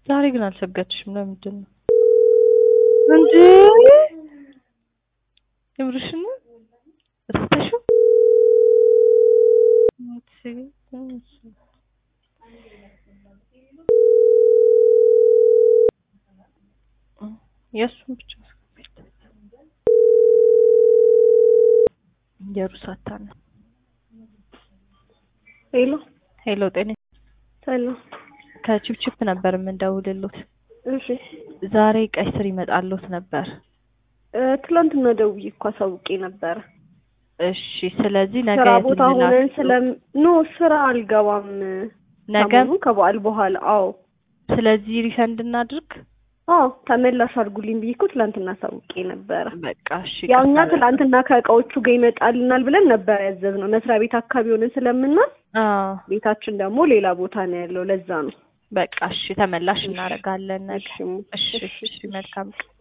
ዛሬ ግን አልሰገድሽም። ለምንድን ነው እንዴ? የምርሽን ነው? ረስተሽው? የእሱን ብቻ የሩሳታ ነው። ሄሎ ሄሎ፣ ጤና ሰላም። ከቺፕቺፕ ነበር የምንደውልሎት። እሺ ዛሬ ቀይ ስር ይመጣሎት ነበር። እ ትላንትና ደውዬ እኮ አሳውቄ ነበረ። እሺ፣ ስለዚህ ነገ ስራ ቦታ ሆነን እንላክሎት። ስለም ኖ ስራ አልገባም ነገ ሰሞኑን ከበዓል በኋላ። አዎ ስለዚህ ሪፈንድ እናድርግ። አዎ ተመላሽ አድርጉልኝ ብዬ እኮ ትላንትና አሳውቄ ነበረ። በቃ እሺ። ያው እኛ ይቅርታ ትላንትና ከእቃዎቹ ጋር ይመጣልናል ብለን ነበር ያዘዝነው። መስሪያ ቤት አካባቢ ሆነን ስለምናል አዎ፣ ቤታችን ደግሞ ሌላ ቦታ ነው ያለው። ለዛ ነው። በቃ እሺ፣ ተመላሽ እናደርጋለን ነገ። እሺ እሺ፣ እሺ፣ መልካም ቀን